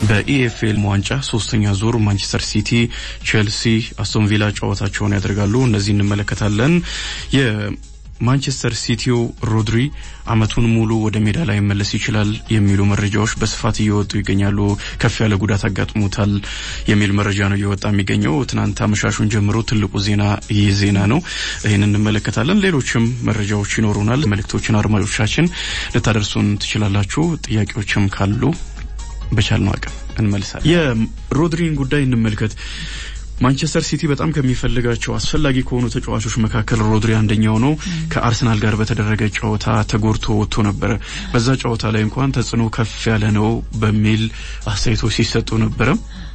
በኢኤፍኤል ዋንጫ ሶስተኛ ዙር ማንቸስተር ሲቲ፣ ቼልሲ፣ አስቶን ቪላ ጨዋታቸውን ያደርጋሉ። እነዚህ እንመለከታለን። የማንቸስተር ሲቲው ሮድሪ አመቱን ሙሉ ወደ ሜዳ ላይ መለስ ይችላል የሚሉ መረጃዎች በስፋት እየወጡ ይገኛሉ። ከፍ ያለ ጉዳት አጋጥሞታል የሚል መረጃ ነው እየወጣ የሚገኘው። ትናንት አመሻሹን ጀምሮ ትልቁ ዜና ይህ ዜና ነው። ይህን እንመለከታለን። ሌሎችም መረጃዎች ይኖሩናል። መልእክቶችን አድማጮቻችን ልታደርሱን ትችላላችሁ። ጥያቄዎችም ካሉ በቻልነው አቅም እንመልሳለን። የሮድሪን ጉዳይ እንመልከት። ማንቸስተር ሲቲ በጣም ከሚፈልጋቸው አስፈላጊ ከሆኑ ተጫዋቾች መካከል ሮድሪ አንደኛው ነው። ከአርሰናል ጋር በተደረገ ጨዋታ ተጎድቶ ወጥቶ ነበረ። በዛ ጨዋታ ላይ እንኳን ተጽዕኖ ከፍ ያለ ነው በሚል አስተያየቶች ሲሰጡ ነበረ።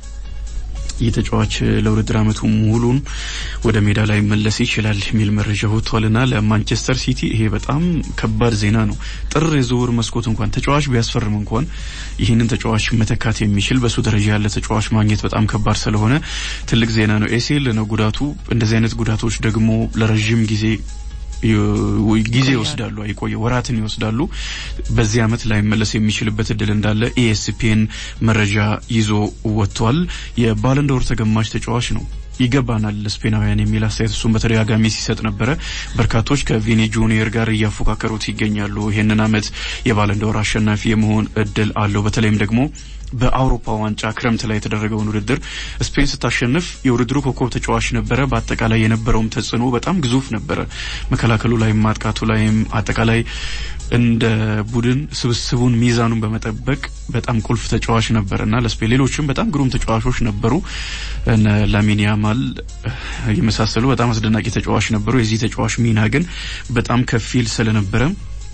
ይህ ተጫዋች ለውድድር አመቱ ሙሉን ወደ ሜዳ ላይ መለስ ይችላል የሚል መረጃ ወጥቷልና ለማንቸስተር ሲቲ ይሄ በጣም ከባድ ዜና ነው። ጥር የዝውውር መስኮት እንኳን ተጫዋች ቢያስፈርም እንኳን ይህንን ተጫዋች መተካት የሚችል በሱ ደረጃ ያለ ተጫዋች ማግኘት በጣም ከባድ ስለሆነ ትልቅ ዜና ነው። ኤሲኤል ነው ጉዳቱ። እንደዚህ አይነት ጉዳቶች ደግሞ ለረዥም ጊዜ ጊዜ ይወስዳሉ፣ አይቆየ ወራትን ይወስዳሉ። በዚህ አመት ላይመለስ የሚችልበት እድል እንዳለ ኢኤስፒኤን መረጃ ይዞ ወጥቷል። የባለንዶር ተገማች ተጫዋች ነው ይገባናል ስፔናውያን የሚል አስተያየት እሱም በተደጋጋሚ ሲሰጥ ነበረ። በርካቶች ከቪኒ ጁኒየር ጋር እያፎካከሩት ይገኛሉ። ይህንን አመት የባለንዶር አሸናፊ የመሆን እድል አለው። በተለይም ደግሞ በአውሮፓ ዋንጫ ክረምት ላይ የተደረገውን ውድድር ስፔን ስታሸንፍ የውድድሩ ኮከብ ተጫዋች ነበረ። በአጠቃላይ የነበረውም ተጽዕኖ በጣም ግዙፍ ነበረ። መከላከሉ ላይም ማጥቃቱ ላይም አጠቃላይ እንደ ቡድን ስብስቡን ሚዛኑን በመጠበቅ በጣም ቁልፍ ተጫዋች ነበር እና ለስፔን ሌሎችም በጣም ግሩም ተጫዋቾች ነበሩ። እነ ላሚን ያማል የመሳሰሉ በጣም አስደናቂ ተጫዋች ነበሩ። የዚህ ተጫዋች ሚና ግን በጣም ከፊል ስለነበረ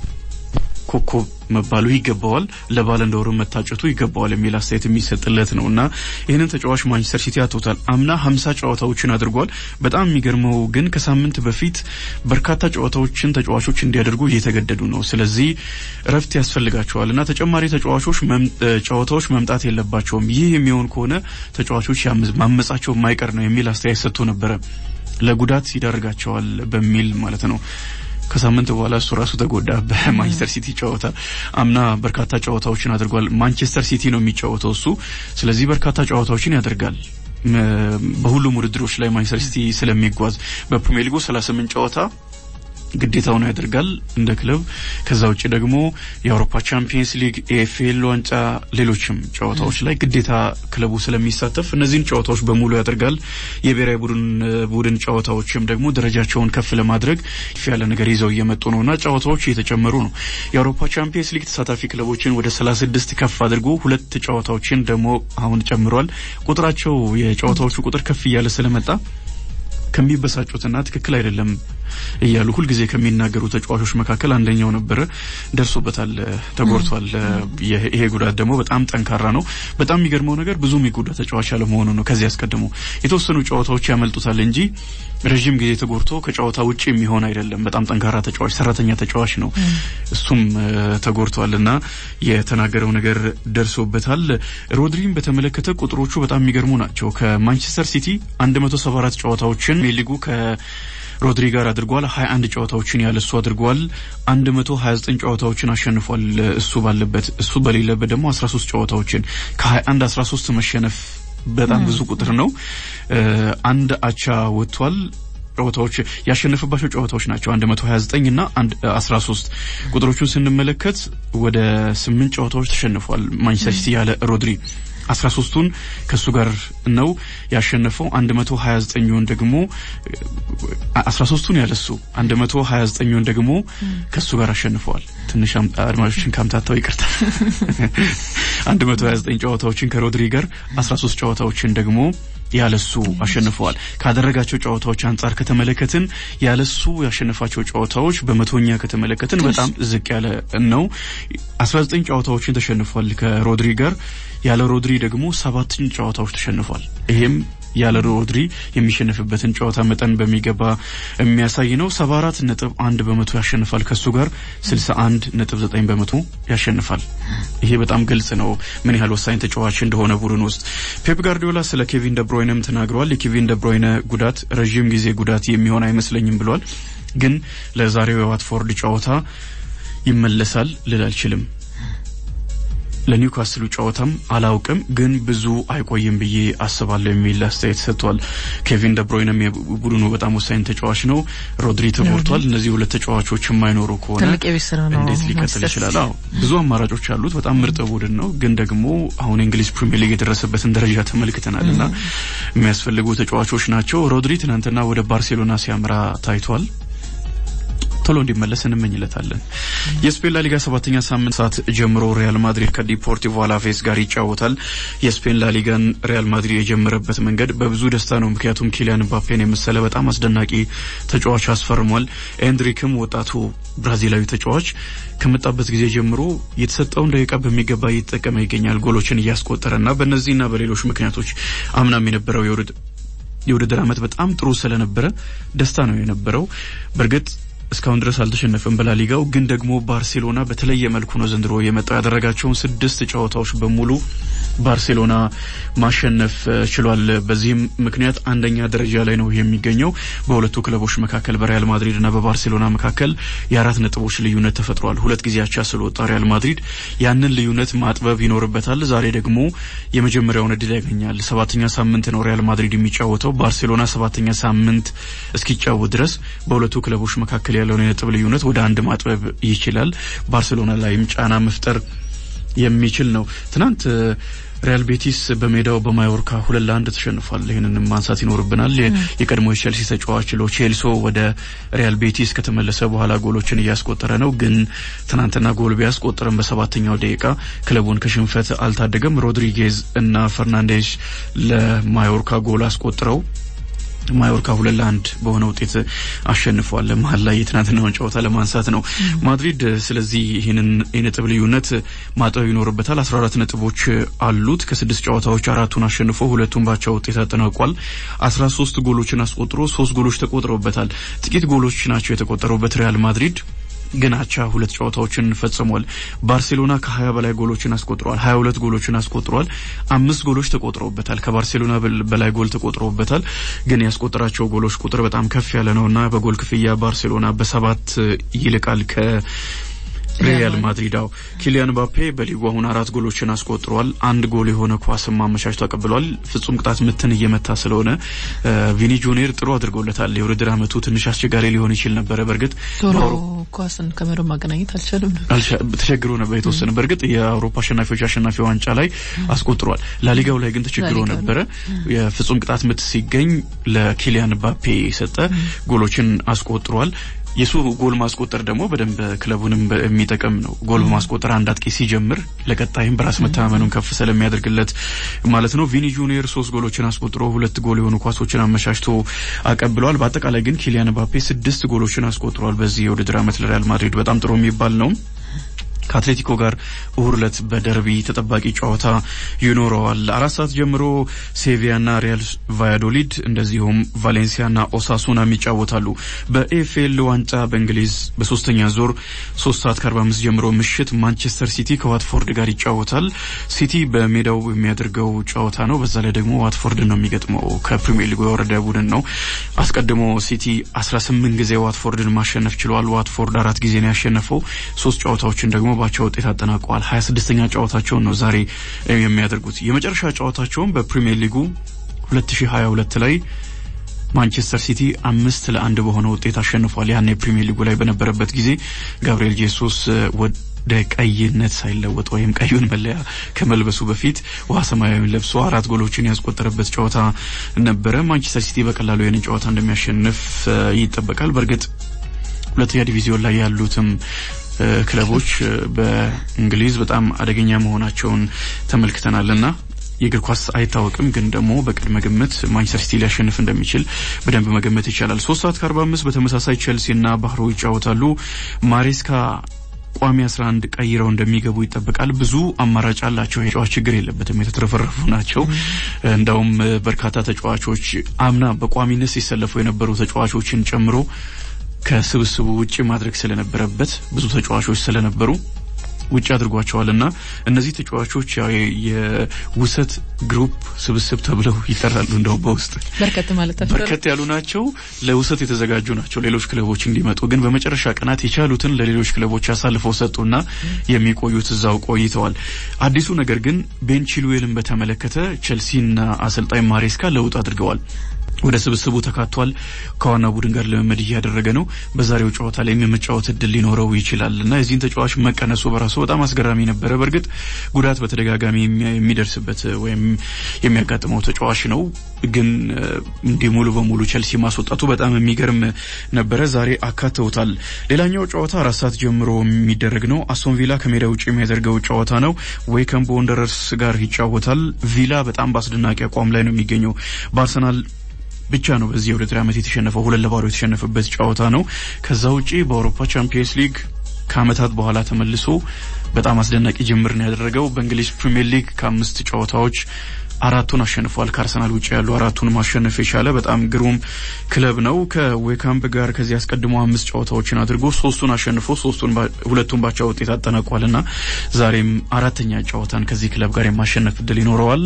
ኮከብ መባሉ ይገባዋል፣ ለባለንዶሩ መታጨቱ ይገባዋል የሚል አስተያየት የሚሰጥለት ነው እና ይህንን ተጫዋች ማንቸስተር ሲቲ አቶታል። አምና ሀምሳ ጨዋታዎችን አድርጓል። በጣም የሚገርመው ግን ከሳምንት በፊት በርካታ ጨዋታዎችን ተጫዋቾች እንዲያደርጉ እየተገደዱ ነው። ስለዚህ እረፍት ያስፈልጋቸዋል እና ተጨማሪ ተጫዋቾች ጨዋታዎች መምጣት የለባቸውም። ይህ የሚሆን ከሆነ ተጫዋቾች ማመጻቸው የማይቀር ነው የሚል አስተያየት ሰጥቶ ነበረ። ለጉዳት ይዳርጋቸዋል በሚል ማለት ነው። ከሳምንት በኋላ እሱ ራሱ ተጎዳ በማንቸስተር ሲቲ ጨዋታ። አምና በርካታ ጨዋታዎችን አድርጓል። ማንቸስተር ሲቲ ነው የሚጫወተው እሱ። ስለዚህ በርካታ ጨዋታዎችን ያደርጋል በሁሉም ውድድሮች ላይ ማንቸስተር ሲቲ ስለሚጓዝ በፕሪሚየር ሊጉ 38 ጨዋታ ግዴታውን ያደርጋል እንደ ክለብ። ከዛ ውጭ ደግሞ የአውሮፓ ቻምፒየንስ ሊግ፣ ኤኤፍኤል ዋንጫ፣ ሌሎችም ጨዋታዎች ላይ ግዴታ ክለቡ ስለሚሳተፍ እነዚህን ጨዋታዎች በሙሉ ያደርጋል። የብሔራዊ ቡድን ቡድን ጨዋታዎችም ደግሞ ደረጃቸውን ከፍ ለማድረግ ከፍ ያለ ነገር ይዘው እየመጡ ነውና ጨዋታዎች እየተጨመሩ ነው። የአውሮፓ ቻምፒየንስ ሊግ ተሳታፊ ክለቦችን ወደ 36 ከፍ አድርጎ ሁለት ጨዋታዎችን ደግሞ አሁን ጨምሯል። ቁጥራቸው የጨዋታዎቹ ቁጥር ከፍ እያለ ስለመጣ ከሚበሳጩትና ትክክል አይደለም እያሉ ሁልጊዜ ከሚናገሩ ተጫዋቾች መካከል አንደኛው ነበረ። ደርሶበታል፣ ተጎድቷል። ይሄ ጉዳት ደግሞ በጣም ጠንካራ ነው። በጣም የሚገርመው ነገር ብዙ የሚጎዳ ተጫዋች ያለመሆኑ ነው። ከዚህ አስቀድሞ የተወሰኑ ጨዋታዎች ያመልጡታል እንጂ ረዥም ጊዜ ተጎድቶ ከጨዋታ ውጭ የሚሆን አይደለም። በጣም ጠንካራ ተጫዋች፣ ሰራተኛ ተጫዋች ነው። እሱም ተጎድቷል እና የተናገረው ነገር ደርሶበታል። ሮድሪን በተመለከተ ቁጥሮቹ በጣም የሚገርሙ ናቸው። ከማንቸስተር ሲቲ 174 ጨዋታዎችን ሊጉ ከሮድሪ ጋር አድርጓል። 21 ጨዋታዎችን ያለ እሱ አድርጓል። 129 ጨዋታዎችን አሸንፏል። እሱ ባለበት እሱ በሌለበት ደግሞ 13 ጨዋታዎችን ከ21 13 መሸነፍ በጣም ብዙ ቁጥር ነው። አንድ አቻ ወጥቷል። ጨዋታዎች ያሸነፈባቸው ጨዋታዎች ናቸው 129 እና 13 ቁጥሮቹን ስንመለከት ወደ ስምንት ጨዋታዎች ተሸንፏል ማንቸስተር ሲቲ ያለ ሮድሪ 13ቱን ከሱ ጋር ነው ያሸነፈው። 129ን ደግሞ 13ቱን ያለሱ 129ን ደግሞ ከሱ ጋር አሸንፈዋል። ትንሽ አድማጮችን ካምታታው ይቅርታ። 129 ጨዋታዎችን ከሮድሪ ጋር 13 ጨዋታዎችን ደግሞ ያለሱ አሸንፈዋል። ካደረጋቸው ጨዋታዎች አንጻር ከተመለከትን ያለሱ ያሸነፋቸው ጨዋታዎች በመቶኛ ከተመለከትን በጣም ዝቅ ያለ ነው። 19 ጨዋታዎችን ተሸንፏል ከሮድሪ ጋር ያለ ሮድሪ ደግሞ ሰባትን ጨዋታዎች ተሸንፏል። ይሄም ያለ ሮድሪ የሚሸነፍበትን ጨዋታ መጠን በሚገባ የሚያሳይ ነው። 74 ነጥብ አንድ በመቶ ያሸንፋል ከሱ ጋር 61 ነጥብ 9 በመቶ ያሸንፋል። ይሄ በጣም ግልጽ ነው ምን ያህል ወሳኝ ተጫዋች እንደሆነ ቡድን ውስጥ። ፔፕ ጋርዲዮላ ስለ ኬቪን ደብሮይነም ተናግረዋል። የኬቪን ደብሮይነ ጉዳት ረዥም ጊዜ ጉዳት የሚሆን አይመስለኝም ብሏል። ግን ለዛሬው የዋትፎርድ ጨዋታ ይመለሳል ልል አልችልም። ለኒውካስሉ ጨዋታም አላውቅም፣ ግን ብዙ አይቆይም ብዬ አስባለሁ የሚል አስተያየት ሰጥቷል። ኬቪን ደብሮይንም የቡድኑ በጣም ወሳኝ ተጫዋች ነው። ሮድሪ ተጎድቷል። እነዚህ ሁለት ተጫዋቾች የማይኖሩ ከሆነ እንዴት ሊቀጥል ይችላል? አዎ ብዙ አማራጮች አሉት። በጣም ምርጥ ቡድን ነው። ግን ደግሞ አሁን የእንግሊዝ ፕሪሚየር ሊግ የደረሰበትን ደረጃ ተመልክተናል እና የሚያስፈልጉ ተጫዋቾች ናቸው። ሮድሪ ትናንትና ወደ ባርሴሎና ሲያምራ ታይቷል። ቶሎ እንዲመለስ እንመኝለታለን። የስፔን ላሊጋ ሰባተኛ ሳምንት ሰዓት ጀምሮ ሪያል ማድሪድ ከዲፖርቲቮ አላቬስ ጋር ይጫወታል። የስፔን ላሊጋን ሪያል ማድሪድ የጀመረበት መንገድ በብዙ ደስታ ነው። ምክንያቱም ኪሊያን ምባፔን የመሰለ በጣም አስደናቂ ተጫዋች አስፈርሟል። ኤንድሪክም ወጣቱ ብራዚላዊ ተጫዋች ከመጣበት ጊዜ ጀምሮ የተሰጠውን ደቂቃ በሚገባ እየተጠቀመ ይገኛል። ጎሎችን እያስቆጠረና በእነዚህና በሌሎች ምክንያቶች አምናም የነበረው የውድድር ዓመት በጣም ጥሩ ስለነበረ ደስታ ነው የነበረው በእርግጥ እስካሁን ድረስ አልተሸነፈም በላሊጋው። ግን ደግሞ ባርሴሎና በተለየ መልኩ ነው ዘንድሮ የመጣው። ያደረጋቸውን ስድስት ጨዋታዎች በሙሉ ባርሴሎና ማሸነፍ ችሏል። በዚህም ምክንያት አንደኛ ደረጃ ላይ ነው የሚገኘው። በሁለቱ ክለቦች መካከል በሪያል ማድሪድ እና በባርሴሎና መካከል የአራት ነጥቦች ልዩነት ተፈጥሯል። ሁለት ጊዜ አቻ ስለወጣ ሪያል ማድሪድ ያንን ልዩነት ማጥበብ ይኖርበታል። ዛሬ ደግሞ የመጀመሪያውን እድል ያገኛል። ሰባተኛ ሳምንት ነው ሪያል ማድሪድ የሚጫወተው። ባርሴሎና ሰባተኛ ሳምንት እስኪጫወት ድረስ በሁለቱ ክለቦች መካከል ያለውን የነጥብ ልዩነት ወደ አንድ ማጥበብ ይችላል። ባርሴሎና ላይም ጫና መፍጠር የሚችል ነው። ትናንት ሪያል ቤቲስ በሜዳው በማዮርካ ሁለት ለአንድ ተሸንፏል። ይህንንም ማንሳት ይኖርብናል። የቀድሞ የቼልሲ ተጫዋች ሎ ቼልሶ ወደ ሪያል ቤቲስ ከተመለሰ በኋላ ጎሎችን እያስቆጠረ ነው። ግን ትናንትና ጎል ቢያስቆጥርም በሰባተኛው ደቂቃ ክለቡን ከሽንፈት አልታደገም። ሮድሪጌዝ እና ፈርናንዴሽ ለማዮርካ ጎል አስቆጥረው ማዮርካ ሁለት ለአንድ በሆነ ውጤት አሸንፏል። መሀል ላይ የትናንትናውን ጨዋታ ለማንሳት ነው ማድሪድ። ስለዚህ ይህንን የነጥብ ልዩነት ማጠብ ይኖርበታል። አስራ አራት ነጥቦች አሉት። ከስድስት ጨዋታዎች አራቱን አሸንፎ ሁለቱን ባቻ ውጤት አጠናቋል። አስራ ሶስት ጎሎችን አስቆጥሮ ሶስት ጎሎች ተቆጥረውበታል። ጥቂት ጎሎች ናቸው የተቆጠሩበት ሪያል ማድሪድ ግን አቻ ሁለት ጨዋታዎችን ፈጽሟል። ባርሴሎና ከሀያ በላይ ጎሎችን አስቆጥሯል። ሀያ ሁለት ጎሎችን አስቆጥሯል። አምስት ጎሎች ተቆጥረውበታል። ከባርሴሎና በላይ ጎል ተቆጥረውበታል። ግን ያስቆጠራቸው ጎሎች ቁጥር በጣም ከፍ ያለ ነውና በጎል ክፍያ ባርሴሎና በሰባት ይልቃል ከ ሪያል ማድሪድ አው ኪሊያን ባፔ በሊጉ አሁን አራት ጎሎችን አስቆጥሯል። አንድ ጎል የሆነ ኳስም አመቻችቶ አቀብሏል። ፍጹም ቅጣት ምትን እየመታ ስለሆነ ቪኒ ጁኒየር ጥሩ አድርጎለታል። የውድድር ዓመቱ ትንሽ አስቸጋሪ ሊሆን ይችል ነበረ። በእርግጥ ቶሎ ኳስን ከመረብ ማገናኘት አልቻለም ነበር፣ ተቸግሮ ነበር የተወሰነ። በእርግጥ የአውሮፓ አሸናፊዎች አሸናፊ ዋንጫ ላይ አስቆጥሯል። ላሊጋው ላይ ግን ተቸግሮ ነበረ። የፍጹም ቅጣት ምት ሲገኝ ለኪሊያን ባፔ የሰጠ ጎሎችን አስቆጥሯል። የሱ ጎል ማስቆጠር ደግሞ በደንብ ክለቡንም የሚጠቅም ነው። ጎል በማስቆጠር አንድ አጥቂ ሲጀምር ለቀጣይም በራስ መተማመኑን ከፍ ስለሚያደርግለት ማለት ነው። ቪኒ ጁኒየር ሶስት ጎሎችን አስቆጥሮ ሁለት ጎል የሆኑ ኳሶችን አመቻችቶ አቀብለዋል። በአጠቃላይ ግን ኪሊያን ባፔ ስድስት ጎሎችን አስቆጥሯል። በዚህ የውድድር ዓመት ለሪያል ማድሪድ በጣም ጥሩ የሚባል ነው። ከአትሌቲኮ ጋር እሁድ ዕለት በደርቢ ተጠባቂ ጨዋታ ይኖረዋል። አራት ሰዓት ጀምሮ ሴቪያና ሪያል ቫያዶሊድ እንደዚሁም ቫሌንሲያና ኦሳሱናም ይጫወታሉ። በኤፍኤል ዋንጫ በእንግሊዝ በሶስተኛ ዞር ሶስት ሰዓት ከአርባ አምስት ጀምሮ ምሽት ማንቸስተር ሲቲ ከዋትፎርድ ጋር ይጫወታል። ሲቲ በሜዳው የሚያደርገው ጨዋታ ነው። በዛ ላይ ደግሞ ዋትፎርድ ነው የሚገጥመው። ከፕሪሚየር ሊጉ የወረደ ቡድን ነው። አስቀድሞ ሲቲ አስራ ስምንት ጊዜ ዋትፎርድን ማሸነፍ ችሏል። ዋትፎርድ አራት ጊዜ ነው ያሸነፈው። ሶስት ጨዋታዎችን ደግሞ ባቸው ውጤት አጠናቀዋል። ሀያ ስድስተኛ ጨዋታቸውን ነው ዛሬ የሚያደርጉት። የመጨረሻ ጨዋታቸውን በፕሪሚየር ሊጉ 2022 ላይ ማንቸስተር ሲቲ አምስት ለአንድ በሆነ ውጤት አሸንፏል። ያን የፕሪሚየር ሊጉ ላይ በነበረበት ጊዜ ጋብሪኤል ጄሱስ ወደ ቀይነት ሳይለወጥ ወይም ቀዩን መለያ ከመልበሱ በፊት ውሃ ሰማያዊን ለብሶ አራት ጎሎችን ያስቆጠረበት ጨዋታ ነበረ። ማንቸስተር ሲቲ በቀላሉ ይህንን ጨዋታ እንደሚያሸንፍ ይጠበቃል። በእርግጥ ሁለተኛ ዲቪዚዮን ላይ ያሉትም ክለቦች በእንግሊዝ በጣም አደገኛ መሆናቸውን ተመልክተናልና የእግር ኳስ አይታወቅም፣ ግን ደግሞ በቅድመ ግምት ማንቸስተር ሲቲ ሊያሸንፍ እንደሚችል በደንብ መገመት ይቻላል። ሶስት ሰዓት ከአርባ አምስት በተመሳሳይ ቼልሲና ባህሮ ይጫወታሉ። ማሬስካ ቋሚ 11 ቀይረው እንደሚገቡ ይጠበቃል። ብዙ አማራጭ አላቸው። የጨዋች ችግር የለበትም። የተትረፈረፉ ናቸው። እንዳውም በርካታ ተጫዋቾች አምና በቋሚነት ሲሰለፉ የነበሩ ተጫዋቾችን ጨምሮ ከስብስቡ ውጭ ማድረግ ስለነበረበት ብዙ ተጫዋቾች ስለነበሩ ውጭ አድርጓቸዋል እና እነዚህ ተጫዋቾች ያው የውሰት ግሩፕ ስብስብ ተብለው ይጠራሉ። እንደው በውስጥ በርከት ማለት በርከት ያሉ ናቸው። ለውሰት የተዘጋጁ ናቸው ሌሎች ክለቦች እንዲመጡ። ግን በመጨረሻ ቀናት የቻሉትን ለሌሎች ክለቦች አሳልፈው ሰጡና የሚቆዩት እዛው ቆይተዋል። አዲሱ ነገር ግን ቤን ቺልዌልን በተመለከተ ቼልሲና አሰልጣኝ ማሬስካ ለውጥ አድርገዋል። ወደ ስብስቡ ተካቷል። ከዋና ቡድን ጋር ልምምድ እያደረገ ነው። በዛሬው ጨዋታ ላይ የመጫወት እድል ሊኖረው ይችላል እና የዚህን ተጫዋች መቀነሱ በራሱ በጣም አስገራሚ ነበረ። በእርግጥ ጉዳት በተደጋጋሚ የሚደርስበት ወይም የሚያጋጥመው ተጫዋች ነው። ግን እንዲህ ሙሉ በሙሉ ቸልሲ ማስወጣቱ በጣም የሚገርም ነበረ። ዛሬ አካተውታል። ሌላኛው ጨዋታ አራት ሰዓት ጀምሮ የሚደረግ ነው። አስቶን ቪላ ከሜዳ ውጭ የሚያደርገው ጨዋታ ነው። ዌይከም በወንደረርስ ጋር ይጫወታል። ቪላ በጣም በአስደናቂ አቋም ላይ ነው የሚገኘው በአርሰናል ብቻ ነው በዚህ የውድድር ዓመት የተሸነፈው ሁለት ለባዶ የተሸነፈበት ጨዋታ ነው። ከዛ ውጪ በአውሮፓ ቻምፒየንስ ሊግ ከዓመታት በኋላ ተመልሶ በጣም አስደናቂ ጅምር ነው ያደረገው። በእንግሊዝ ፕሪምየር ሊግ ከአምስት ጨዋታዎች አራቱን አሸንፏል። ከአርሰናል ውጭ ያሉ አራቱን ማሸነፍ የቻለ በጣም ግሩም ክለብ ነው። ከዌካምፕ ጋር ከዚህ አስቀድሞ አምስት ጨዋታዎችን አድርጎ ሶስቱን አሸንፎ ሶስቱን ሁለቱን ባቻ ውጤት አጠናቋልና ዛሬም አራተኛ ጨዋታን ከዚህ ክለብ ጋር የማሸነፍ እድል ይኖረዋል።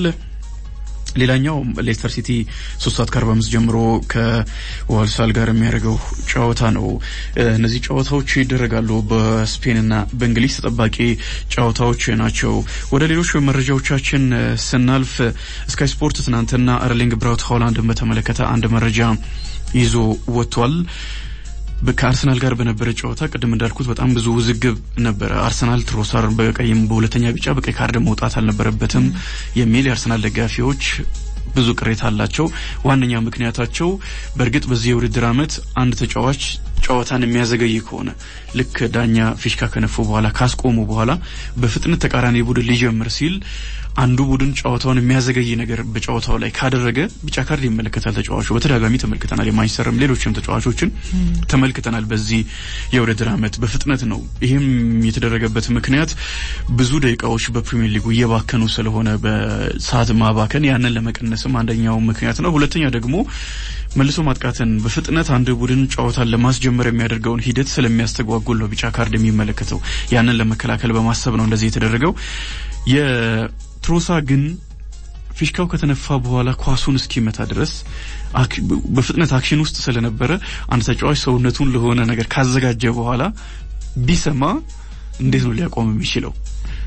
ሌላኛው ሌስተር ሲቲ ሶስት ሰዓት ከአርባ አምስት ጀምሮ ከዋልሳል ጋር የሚያደርገው ጨዋታ ነው። እነዚህ ጨዋታዎች ይደረጋሉ በስፔንና በእንግሊዝ ተጠባቂ ጨዋታዎች ናቸው። ወደ ሌሎች መረጃዎቻችን ስናልፍ ስካይ ስፖርት ትናንትና ኤርሊንግ ብራውት ሃላንድን በተመለከተ አንድ መረጃ ይዞ ወጥቷል። ከአርሰናል ጋር በነበረ ጨዋታ ቅድም እንዳልኩት በጣም ብዙ ውዝግብ ነበረ። አርሰናል ትሮሳር በቀይም በሁለተኛ ቢጫ በቀይ ካርድ መውጣት አልነበረበትም የሚል የአርሰናል ደጋፊዎች ብዙ ቅሬታ አላቸው። ዋነኛ ምክንያታቸው በእርግጥ በዚህ የውድድር ዓመት አንድ ተጫዋች ጨዋታን የሚያዘገይ ከሆነ ልክ ዳኛ ፊሽካ ከነፉ በኋላ ካስቆሙ በኋላ በፍጥነት ተቃራኒ ቡድን ሊጀምር ሲል አንዱ ቡድን ጨዋታውን የሚያዘገይ ነገር በጨዋታው ላይ ካደረገ ቢጫ ካርድ ይመለከታል ተጫዋቹ። በተደጋጋሚ ተመልክተናል። የማንቸስተርም ሌሎችም ተጫዋቾችን ተመልክተናል። በዚህ የውድድር ዓመት በፍጥነት ነው። ይህም የተደረገበት ምክንያት ብዙ ደቂቃዎች በፕሪሚየር ሊጉ እየባከኑ ስለሆነ በሰዓት ማባከን ያንን ለመቀነስም አንደኛው ምክንያት ነው። ሁለተኛ ደግሞ መልሶ ማጥቃትን በፍጥነት አንድ ቡድን ጨዋታን ለማስጀመር የሚያደርገውን ሂደት ስለሚያስተጓጉል ነው ቢጫ ካርድ የሚመለከተው። ያንን ለመከላከል በማሰብ ነው እንደዚህ የተደረገው። የትሮሳ ግን ፊሽካው ከተነፋ በኋላ ኳሱን እስኪመታ ድረስ በፍጥነት አክሽን ውስጥ ስለነበረ አንድ ተጫዋች ሰውነቱን ለሆነ ነገር ካዘጋጀ በኋላ ቢሰማ እንዴት ነው ሊያቆም የሚችለው?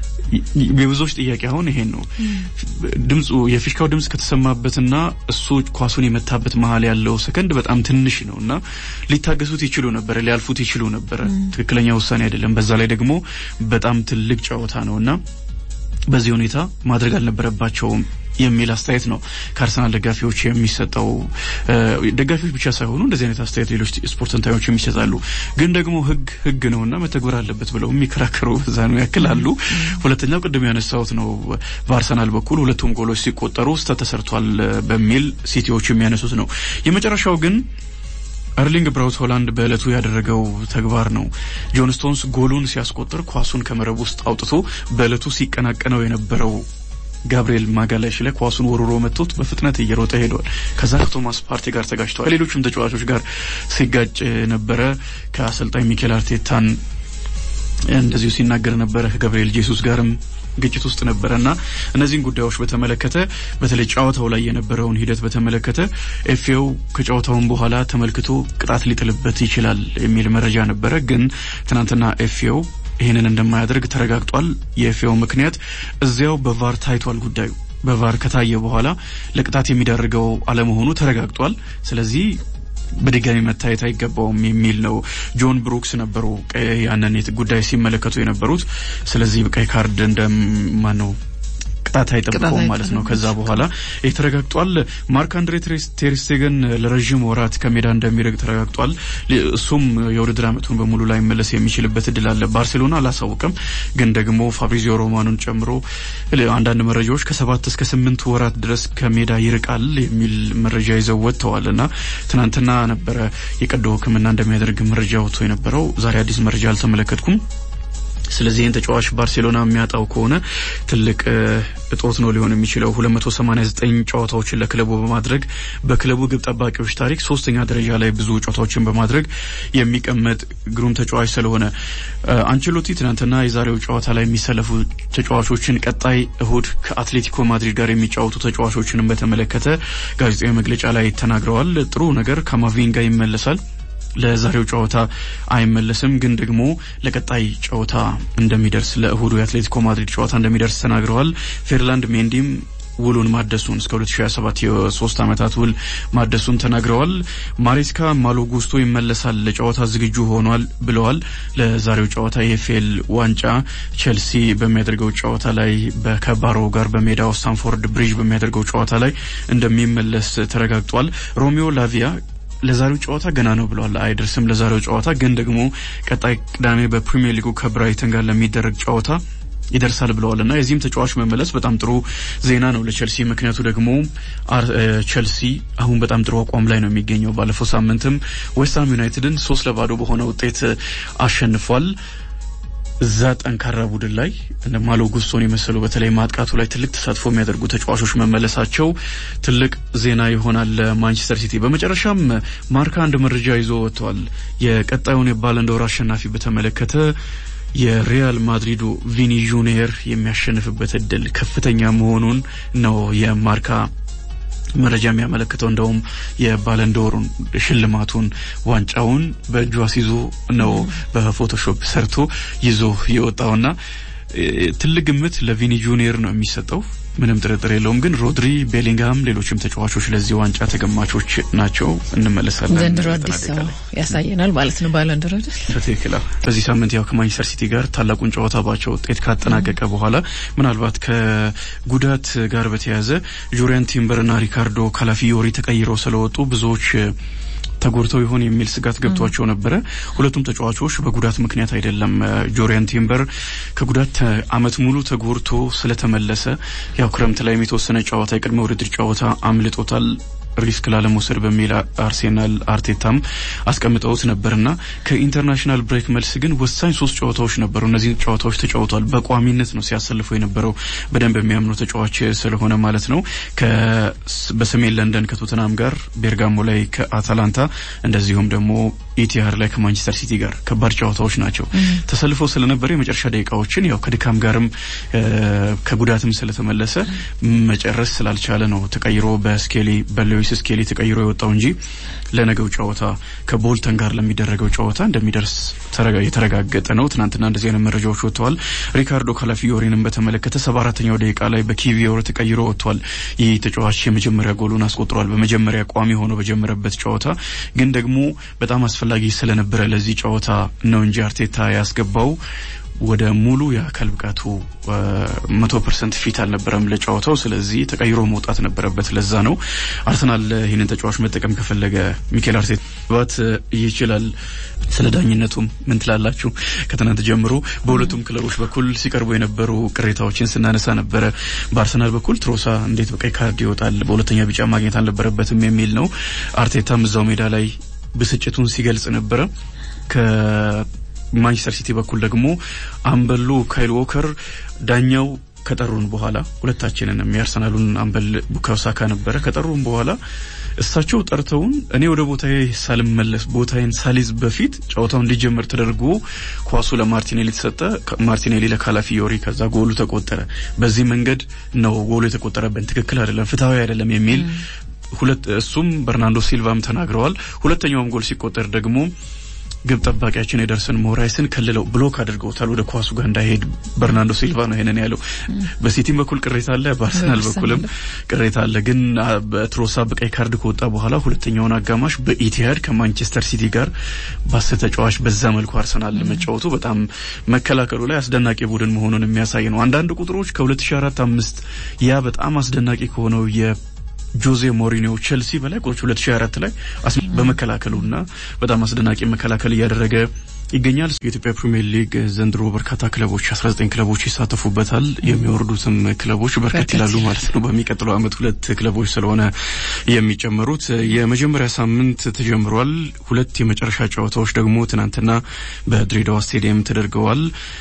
የብዙዎች ጥያቄ አሁን ይሄን ነው። ድምፁ የፊሽካው ድምፅ ከተሰማበትና እሱ ኳሱን የመታበት መሀል ያለው ሰከንድ በጣም ትንሽ ነው እና ሊታገሱት ይችሉ ነበረ፣ ሊያልፉት ይችሉ ነበረ። ትክክለኛ ውሳኔ አይደለም። በዛ ላይ ደግሞ በጣም ትልቅ ጨዋታ ነው እና በዚህ ሁኔታ ማድረግ አልነበረባቸውም የሚል አስተያየት ነው ከአርሰናል ደጋፊዎች የሚሰጠው። ደጋፊዎች ብቻ ሳይሆኑ እንደዚህ አይነት አስተያየት ሌሎች ስፖርት ተንታኞች የሚሰጣሉ። ግን ደግሞ ሕግ ሕግ ነውና መተግበር አለበት ብለው የሚከራከሩ በዛ ነው ያክል አሉ። ሁለተኛው ቅድም ያነሳሁት ነው። በአርሰናል በኩል ሁለቱም ጎሎች ሲቆጠሩ ስህተት ተሰርቷል በሚል ሲቲዎች የሚያነሱት ነው። የመጨረሻው ግን ኤርሊንግ ብራውት ሆላንድ በእለቱ ያደረገው ተግባር ነው። ጆን ስቶንስ ጎሉን ሲያስቆጥር ኳሱን ከመረብ ውስጥ አውጥቶ በእለቱ ሲቀናቀነው የነበረው ጋብሪኤል ማጋላሽ ላይ ኳሱን ወርሮ መጥቶት በፍጥነት እየሮጠ ሄዷል። ከዛ ከቶማስ ፓርቲ ጋር ተጋጭተዋል። ሌሎችም ተጫዋቾች ጋር ሲጋጭ ነበረ። ከአሰልጣኝ ሚኬል አርቴታን እንደዚሁ ሲናገር ነበረ። ከገብርኤል ጄሱስ ጋርም ግጭት ውስጥ ነበረ እና እነዚህን ጉዳዮች በተመለከተ በተለይ ጨዋታው ላይ የነበረውን ሂደት በተመለከተ ኤፍኤው ከጨዋታውን በኋላ ተመልክቶ ቅጣት ሊጥልበት ይችላል የሚል መረጃ ነበረ። ግን ትናንትና ኤፍኤው ይህንን እንደማያደርግ ተረጋግጧል። የኤፍኤው ምክንያት እዚያው በቫር ታይቷል። ጉዳዩ በቫር ከታየ በኋላ ለቅጣት የሚዳርገው አለመሆኑ ተረጋግጧል። ስለዚህ በድጋሚ መታየት አይገባውም የሚል ነው። ጆን ብሩክስ ነበሩ ያንን ጉዳይ ሲመለከቱ የነበሩት። ስለዚህ ቀይ ካርድ እንደማን ነው ቅጣት አይጠብቀውም ማለት ነው። ከዛ በኋላ ይህ ተረጋግጧል። ማርክ አንድሬ ቴርስቴገን ለረዥም ወራት ከሜዳ እንደሚረግ ተረጋግጧል። እሱም የውድድር ዓመቱን በሙሉ ላይ መለስ የሚችልበት እድል አለ። ባርሴሎና አላሳውቅም፣ ግን ደግሞ ፋብሪዚዮ ሮማኑን ጨምሮ አንዳንድ መረጃዎች ከሰባት እስከ ስምንት ወራት ድረስ ከሜዳ ይርቃል የሚል መረጃ ይዘው ወጥተዋል እና ትናንትና ነበረ የቀዶ ሕክምና እንደሚያደርግ መረጃ ወጥቶ የነበረው። ዛሬ አዲስ መረጃ አልተመለከትኩም። ስለዚህ ይህን ተጫዋች ባርሴሎና የሚያጣው ከሆነ ትልቅ እጦት ነው ሊሆን የሚችለው። 289 ጨዋታዎችን ለክለቡ በማድረግ በክለቡ ግብ ጠባቂዎች ታሪክ ሶስተኛ ደረጃ ላይ ብዙ ጨዋታዎችን በማድረግ የሚቀመጥ ግሩም ተጫዋች ስለሆነ አንቸሎቲ ትናንትና የዛሬው ጨዋታ ላይ የሚሰለፉ ተጫዋቾችን ቀጣይ እሁድ ከአትሌቲኮ ማድሪድ ጋር የሚጫወቱ ተጫዋቾችንም በተመለከተ ጋዜጣዊ መግለጫ ላይ ተናግረዋል። ጥሩ ነገር ካማቪንጋ ይመለሳል ለዛሬው ጨዋታ አይመለስም፣ ግን ደግሞ ለቀጣይ ጨዋታ እንደሚደርስ ለእሁዱ የአትሌቲኮ ማድሪድ ጨዋታ እንደሚደርስ ተናግረዋል። ፌርላንድ ሜንዲም ውሉን ማደሱን እስከ 2027 የሶስት ዓመታት ውል ማደሱን ተናግረዋል። ማሬስካ ማሎ ጉስቶ ይመለሳል፣ ለጨዋታ ዝግጁ ሆኗል ብለዋል። ለዛሬው ጨዋታ የኤፍኤል ዋንጫ ቼልሲ በሚያደርገው ጨዋታ ላይ ከባሮ ጋር በሜዳው ስታንፎርድ ብሪጅ በሚያደርገው ጨዋታ ላይ እንደሚመለስ ተረጋግጧል። ሮሚዮ ላቪያ ለዛሬው ጨዋታ ገና ነው ብለዋል። አይደርስም ለዛሬው ጨዋታ ግን ደግሞ ቀጣይ ቅዳሜ በፕሪሚየር ሊጉ ከብራይተን ጋር ለሚደረግ ጨዋታ ይደርሳል ብለዋል እና የዚህም ተጫዋች መመለስ በጣም ጥሩ ዜና ነው ለቸልሲ። ምክንያቱ ደግሞ ቸልሲ አሁን በጣም ጥሩ አቋም ላይ ነው የሚገኘው። ባለፈው ሳምንትም ዌስትሃም ዩናይትድን ሶስት ለባዶ በሆነ ውጤት አሸንፏል። እዛ ጠንካራ ቡድን ላይ እንደ ማሎ ጉስቶን የመሰሉ በተለይ ማጥቃቱ ላይ ትልቅ ተሳትፎ የሚያደርጉ ተጫዋቾች መመለሳቸው ትልቅ ዜና ይሆናል ለማንቸስተር ሲቲ። በመጨረሻም ማርካ አንድ መረጃ ይዞ ወጥቷል። የቀጣዩን የባለንዶር አሸናፊ በተመለከተ የሪያል ማድሪዱ ቪኒ ጁኒየር የሚያሸንፍበት እድል ከፍተኛ መሆኑን ነው የማርካ መረጃ የሚያመለክተው እንደውም የባለንዶሩን ሽልማቱን ዋንጫውን በእጁ አስይዞ ነው በፎቶሾፕ ሰርቶ ይዞ የወጣውና ትልቅ ግምት ለቪኒ ጁኒየር ነው የሚሰጠው። ምንም ጥርጥር የለውም። ግን ሮድሪ፣ ቤሊንግሃም፣ ሌሎችም ተጫዋቾች ለዚህ ዋንጫ ተገማቾች ናቸው። እንመለሳለን። ዘንድሮ አዲስ ሰው ያሳየናል ማለት ነው። ባለንዶር በትክክል በዚህ ሳምንት ያው ከማንቸስተር ሲቲ ጋር ታላቁን ጨዋታ ባቸው ውጤት ካጠናቀቀ በኋላ ምናልባት ከጉዳት ጋር በተያያዘ ጁሪያን ቲምበርና ሪካርዶ ካላፊዮሪ ተቀይረው ስለወጡ ብዙዎች ተጎድተው ይሆን የሚል ስጋት ገብቷቸው ነበረ። ሁለቱም ተጫዋቾች በጉዳት ምክንያት አይደለም። ጆሪያን ቲምበር ከጉዳት አመት ሙሉ ተጎድቶ ስለተመለሰ ያው ክረምት ላይም የተወሰነ ጨዋታ የቅድመ ውድድር ጨዋታ አምልጦታል ሪስክ ላለመውሰድ በሚል አርሴናል አርቴታም አስቀምጠውት ነበርና ከኢንተርናሽናል ብሬክ መልስ ግን ወሳኝ ሶስት ጨዋታዎች ነበሩ። እነዚህ ጨዋታዎች ተጫውቷል። በቋሚነት ነው ሲያሰልፈው የነበረው በደንብ የሚያምኑ ተጫዋች ስለሆነ ማለት ነው። በሰሜን ለንደን ከቶተናም ጋር፣ ቤርጋሞ ላይ ከአታላንታ እንደዚሁም ደግሞ ኢቲሃድ ላይ ከማንቸስተር ሲቲ ጋር ከባድ ጨዋታዎች ናቸው። ተሰልፈው ስለነበረ የመጨረሻ ደቂቃዎችን ያው ከድካም ጋርም ከጉዳትም ስለተመለሰ መጨረስ ስላልቻለ ነው ተቀይሮ በስኬሊ በሌዊስ ስኬሊ ተቀይሮ የወጣው እንጂ ለነገው ጨዋታ ከቦልተን ጋር ለሚደረገው ጨዋታ እንደሚደርስ የተረጋገጠ ነው። ትናንትና እንደዚህ አይነት መረጃዎች ወጥተዋል። ሪካርዶ ካላፊዮሪንም በተመለከተ ሰባ አራተኛው ደቂቃ ላይ በኪቪዮር ተቀይሮ ወጥቷል። ይህ ተጫዋች የመጀመሪያ ጎሉን አስቆጥሯል። በመጀመሪያ ቋሚ ሆኖ በጀመረበት ጨዋታ ግን ደግሞ በጣም አስፈላጊ ስለነበረ ለዚህ ጨዋታ ነው እንጂ አርቴታ ያስገባው ወደ ሙሉ የአካል ብቃቱ መቶ ፐርሰንት ፊት አልነበረም ለጨዋታው። ስለዚህ ተቀይሮ መውጣት ነበረበት። ለዛ ነው አርሰናል ይህንን ተጫዋች መጠቀም ከፈለገ ሚኬል አርቴታ ባት ይችላል። ስለ ዳኝነቱም ምን ትላላችሁ? ከትናንት ጀምሮ በሁለቱም ክለቦች በኩል ሲቀርቡ የነበሩ ቅሬታዎችን ስናነሳ ነበረ። በአርሰናል በኩል ትሮሳ እንዴት በቀይ ካርድ ይወጣል? በሁለተኛ ቢጫ ማግኘት አልነበረበትም የሚል ነው። አርቴታም እዛው ሜዳ ላይ ብስጭቱን ሲገልጽ ነበረ። ማንቸስተር ሲቲ በኩል ደግሞ አምበሉ ካይል ዎከር ዳኛው ከጠሩን በኋላ ሁለታችንንም የአርሰናሉን አምበል ቡካዮ ሳካ ነበረ ከጠሩን በኋላ እሳቸው ጠርተውን እኔ ወደ ቦታዬ ሳልመለስ ቦታዬን ሳሊዝ በፊት ጨዋታው እንዲጀመር ተደርጎ ኳሱ ለማርቲኔሊ ተሰጠ። ማርቲኔሊ ለካላፊዮሪ፣ ከዛ ጎሉ ተቆጠረ። በዚህ መንገድ ነው ጎሉ የተቆጠረብን፣ ትክክል አይደለም፣ ፍትሐዊ አይደለም የሚል ሁለት እሱም በርናንዶ ሲልቫም ተናግረዋል። ሁለተኛውም ጎል ሲቆጠር ደግሞ ግብ ጠባቂያችን የደርሰን ሞራይስን ከልለው ብሎክ አድርገውታል ወደ ኳሱ ጋር እንዳይሄድ። በርናንዶ ሲልቫ ነው ይሄንን ያለው። በሲቲም በኩል ቅሬታ አለ፣ በአርሰናል በኩልም ቅሬታ አለ። ግን በትሮሳ በቀይ ካርድ ከወጣ በኋላ ሁለተኛውን አጋማሽ በኢቲሃድ ከማንቸስተር ሲቲ ጋር ባሰ ተጫዋች በዛ መልኩ አርሰናል መጫወቱ በጣም መከላከሉ ላይ አስደናቂ ቡድን መሆኑን የሚያሳይ ነው። አንዳንድ ቁጥሮች ከ2004 አምስት ያ በጣም አስደናቂ ከሆነው የ ጆዜ ሞሪኒዮ ቼልሲ በላይ ቁጥሮች 2024 ላይ በመከላከሉና በጣም አስደናቂ መከላከል እያደረገ ይገኛል። የኢትዮጵያ ፕሪሚየር ሊግ ዘንድሮ በርካታ ክለቦች 19 ክለቦች ይሳተፉበታል። የሚወርዱትም ክለቦች በርከት ይላሉ ማለት ነው። በሚቀጥለው ዓመት ሁለት ክለቦች ስለሆነ የሚጨመሩት የመጀመሪያ ሳምንት ተጀምሯል። ሁለት የመጨረሻ ጨዋታዎች ደግሞ ትናንትና በድሬዳዋ ስቴዲየም ተደርገዋል።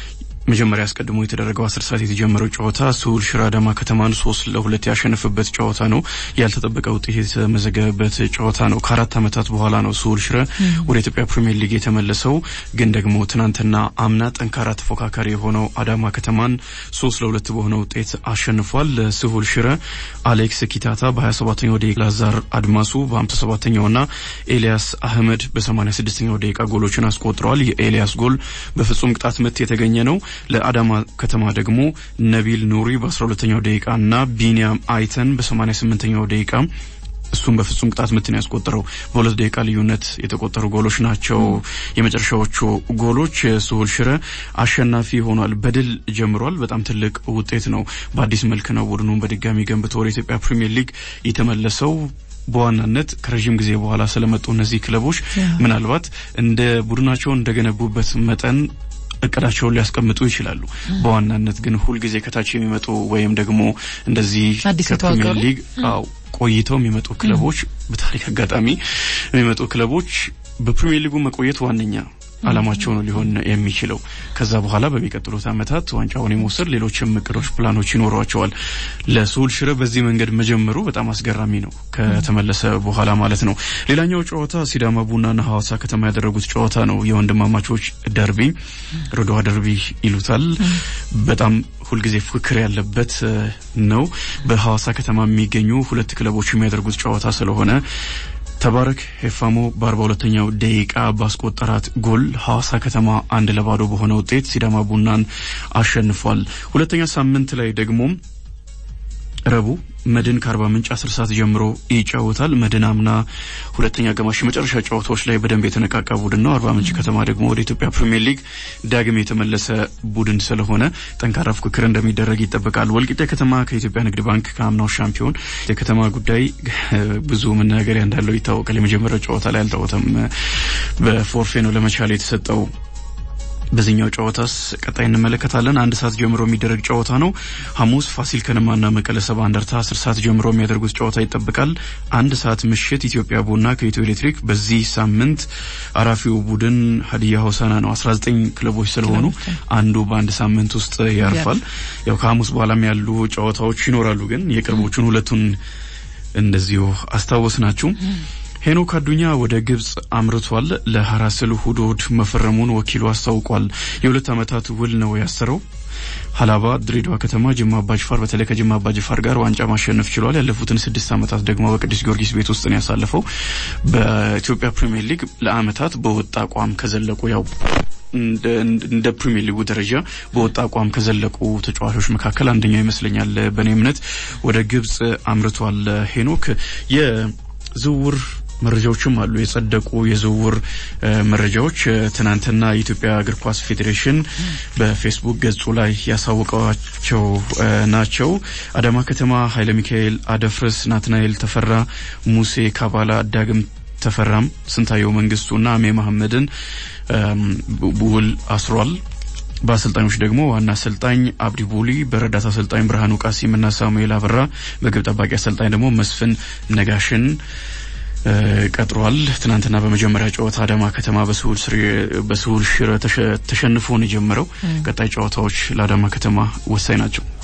መጀመሪያ አስቀድሞ የተደረገው አስር ሰዓት የተጀመረው ጨዋታ ስሁል ሽረ አዳማ ከተማን ሶስት ለሁለት ያሸነፈበት ጨዋታ ነው። ያልተጠበቀ ውጤት የተመዘገበበት ጨዋታ ነው። ከአራት ዓመታት በኋላ ነው ስሁል ሽረ ወደ ኢትዮጵያ ፕሪሚየር ሊግ የተመለሰው። ግን ደግሞ ትናንትና አምና ጠንካራ ተፎካካሪ የሆነው አዳማ ከተማን ሶስት ለሁለት በሆነ ውጤት አሸንፏል። ስሁል ሽረ አሌክስ ኪታታ በ27ኛው ደቂቃ ላዛር አድማሱ በ57ኛው ና ኤልያስ አህመድ በ86ኛው ደቂቃ ጎሎችን አስቆጥረዋል። የኤልያስ ጎል በፍጹም ቅጣት ምት የተገኘ ነው። ለአዳማ ከተማ ደግሞ ነቢል ኑሪ በ12ኛው ደቂቃ እና ቢኒያም አይተን በ88ኛው ደቂቃ እሱም በፍጹም ቅጣት ምት ነው ያስቆጠረው። በሁለት ደቂቃ ልዩነት የተቆጠሩ ጎሎች ናቸው የመጨረሻዎቹ ጎሎች። ስሁል ሽረ አሸናፊ ሆኗል። በድል ጀምሯል። በጣም ትልቅ ውጤት ነው። በአዲስ መልክ ነው ቡድኑን በድጋሚ ገንብቶ ወደ ኢትዮጵያ ፕሪሚየር ሊግ የተመለሰው። በዋናነት ከረዥም ጊዜ በኋላ ስለመጡ እነዚህ ክለቦች ምናልባት እንደ ቡድናቸውን እንደገነቡበት መጠን እቅዳቸውን ሊያስቀምጡ ይችላሉ። በዋናነት ግን ሁልጊዜ ከታች የሚመጡ ወይም ደግሞ እንደዚህ ከፕሪሚየር ሊግ አው ቆይተው የሚመጡ ክለቦች በታሪክ አጋጣሚ የሚመጡ ክለቦች በፕሪሚየር ሊጉ መቆየት ዋነኛ አላማቸው ነው ሊሆን የሚችለው። ከዛ በኋላ በሚቀጥሉት ዓመታት ዋንጫውን የመውሰድ ሌሎችም እቅዶች፣ ፕላኖች ይኖሯቸዋል። ለስሁል ሽረ በዚህ መንገድ መጀመሩ በጣም አስገራሚ ነው፣ ከተመለሰ በኋላ ማለት ነው። ሌላኛው ጨዋታ ሲዳማ ቡናና ሐዋሳ ከተማ ያደረጉት ጨዋታ ነው። የወንድማማቾች ደርቢ ሮዶዋ ደርቢ ይሉታል። በጣም ሁልጊዜ ፉክክር ያለበት ነው። በሐዋሳ ከተማ የሚገኙ ሁለት ክለቦች የሚያደርጉት ጨዋታ ስለሆነ ተባረክ ሄፋሞ በአርባ ሁለተኛው ደቂቃ ባስቆጠራት ጎል ሐዋሳ ከተማ አንድ ለባዶ በሆነ ውጤት ሲዳማ ቡናን አሸንፏል። ሁለተኛ ሳምንት ላይ ደግሞ ረቡ መድን ከአርባ ምንጭ አስር ሰዓት ጀምሮ ይጫወታል። መድን አምና ሁለተኛ አጋማሽ የመጨረሻ ጨዋታዎች ላይ በደንብ የተነቃቃ ቡድን ነው። አርባ ምንጭ ከተማ ደግሞ ወደ ኢትዮጵያ ፕሪሚየር ሊግ ዳግም የተመለሰ ቡድን ስለሆነ ጠንካራ ፉክክር እንደሚደረግ ይጠበቃል። ወልቂጤ ከተማ ከኢትዮጵያ ንግድ ባንክ ከአምናው ሻምፒዮን የከተማ ጉዳይ ብዙ መናገሪያ እንዳለው ይታወቃል። የመጀመሪያው ጨዋታ ላይ አልታወተም። በፎርፌ ነው ለመቻል የተሰጠው። በዚህኛው ጨዋታስ ቀጣይ እንመለከታለን። አንድ ሰዓት ጀምሮ የሚደረግ ጨዋታ ነው። ሐሙስ ፋሲል ከነማና መቀለ ሰባ እንደርታ አስር ሰዓት ጀምሮ የሚያደርጉት ጨዋታ ይጠበቃል። አንድ ሰዓት ምሽት ኢትዮጵያ ቡና ከኢትዮ ኤሌክትሪክ። በዚህ ሳምንት አራፊው ቡድን ሀዲያ ሆሳና ነው። አስራ ዘጠኝ ክለቦች ስለሆኑ አንዱ በአንድ ሳምንት ውስጥ ያርፋል። ያው ከሐሙስ በኋላም ያሉ ጨዋታዎች ይኖራሉ። ግን የቅርቦቹን ሁለቱን እንደዚሁ አስታወስ ናችሁ። ሄኖክ አዱኛ ወደ ግብጽ አምርቷል። ለሐራስል ሁዶድ መፈረሙን ወኪሉ አስታውቋል። የሁለት ዓመታት ውል ነው ያሰረው። ሀላባ፣ ድሬዳዋ ከተማ፣ ጅማ አባጅፋር በተለይ ከጅማ አባጅፋር ጋር ዋንጫ ማሸነፍ ችሏል። ያለፉትን ስድስት ዓመታት ደግሞ በቅዱስ ጊዮርጊስ ቤት ውስጥ ነው ያሳለፈው። በኢትዮጵያ ፕሪሚየር ሊግ ለዓመታት በወጥ አቋም ከዘለቁ ያው እንደ ፕሪሚየር ሊጉ ደረጃ በወጥ አቋም ከዘለቁ ተጫዋቾች መካከል አንደኛው ይመስለኛል። በእኔ እምነት ወደ ግብጽ አምርቷል ሄኖክ የዝውውር መረጃዎችም አሉ። የጸደቁ የዝውውር መረጃዎች ትናንትና የኢትዮጵያ እግር ኳስ ፌዴሬሽን በፌስቡክ ገጹ ላይ ያሳወቀዋቸው ናቸው። አዳማ ከተማ ኃይለ ሚካኤል አደፍርስ፣ ናትናኤል ተፈራ፣ ሙሴ ካባላ፣ ዳግም ተፈራም፣ ስንታየው መንግስቱና አሜ መሐመድን ውል አስሯል። በአሰልጣኞች ደግሞ ዋና አሰልጣኝ አብዲ ቡሊ፣ በረዳት አሰልጣኝ ብርሃኑ ቃሲምና ሳሙኤል አበራ፣ በግብ ጠባቂ አሰልጣኝ ደግሞ መስፍን ነጋሽን ቀጥሯል። ትናንትና በመጀመሪያ ጨዋታ አዳማ ከተማ በስሁል ሽረ ተሸንፎ ነው የጀመረው። ቀጣይ ጨዋታዎች ለአዳማ ከተማ ወሳኝ ናቸው።